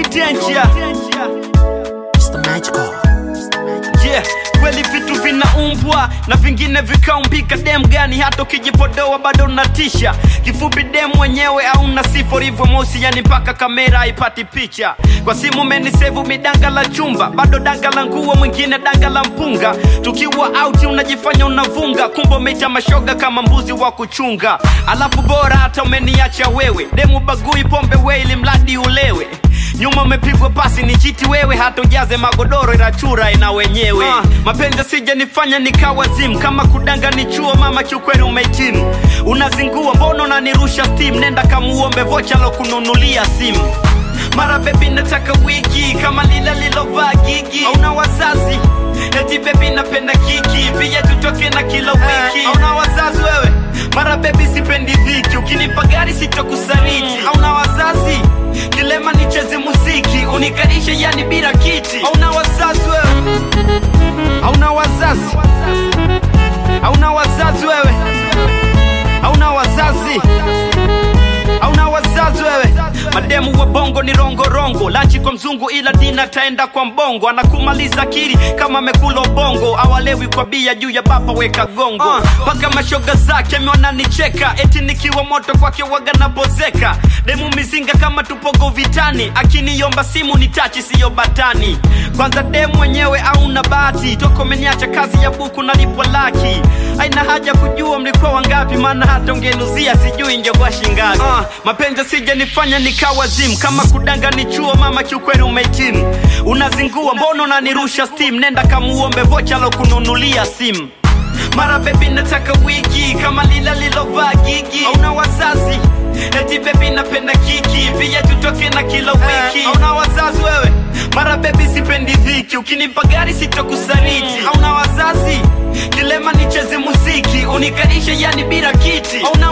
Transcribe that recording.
danger Mr. Magical. yeah kweli vitu vinaumbwa na vingine vikaumbika dem gani hata ukijipodoa bado unatisha kifupi dem mwenyewe auna sifa ulivyo mosi yani mpaka kamera haipati picha kwa simu umenisevu midanga la chumba bado danga la nguo mwingine danga la mpunga tukiwa auti unajifanya unavunga kumbe umeita mashoga kama mbuzi wa kuchunga alafu bora hata umeniacha wewe demu bagui pombe we ili mradi ulewe nyuma umepigwa pasi ni chiti wewe hata ujaze magodoro inachura ina wenyewe uh, mapenzi sija nifanya nikawa zimu kama kudanga ni chuo mama kiukweli umehitimu unazingua mbona unanirusha steam nenda kamuombe vocha lokununulia simu mara bebi nataka wiki kama lila lilovaa gigi auna wazazi eti bebi napenda kiki pia tutoke na kila wiki auna wazazi wewe mara bebi sipendi dhiki ukinipa gari sitokusariti auna wazazi kilema nicheze muziki unikarishe yani bila kiti auna wazazi wewe auna wazazi auna wazazi wewe auna wazazi auna wazazi wewe mademu wa bongo ni rongorongo lachi kwa mzungu ila dina taenda kwa mbongo anakumaliza akili kama amekula ubongo awalewi kwa bia juu ya bapa weka gongo mpaka uh, mashoga zake ameona nicheka eti nikiwa moto kwake waga napozeka demu mizinga kama tupogo vitani akiniomba simu ni tachi siyo batani kwanza demu mwenyewe auna bahati toko meniacha kazi ya buku nalipwa laki aina haja kujua mlikuwa wangapi maana hata ungenuzia sijui ingekuwa shingapi uh, mapenzi sija nifanya nikawa zimu kama kudanga ni chuo mama kiukweli umehitimu unazingua mbona unanirusha steam nenda kamuombe vocha lokununulia simu mara bebi nataka wiki kama lila lilovaa gigi auna wazazi eti bebi napenda kiki pia tutoke na kila wiki auna wazazi wewe mara bebi sipendi dhiki ukinipa gari sitokusariti auna wazazi kilema nicheze muziki unikarishe yani bila kiti auna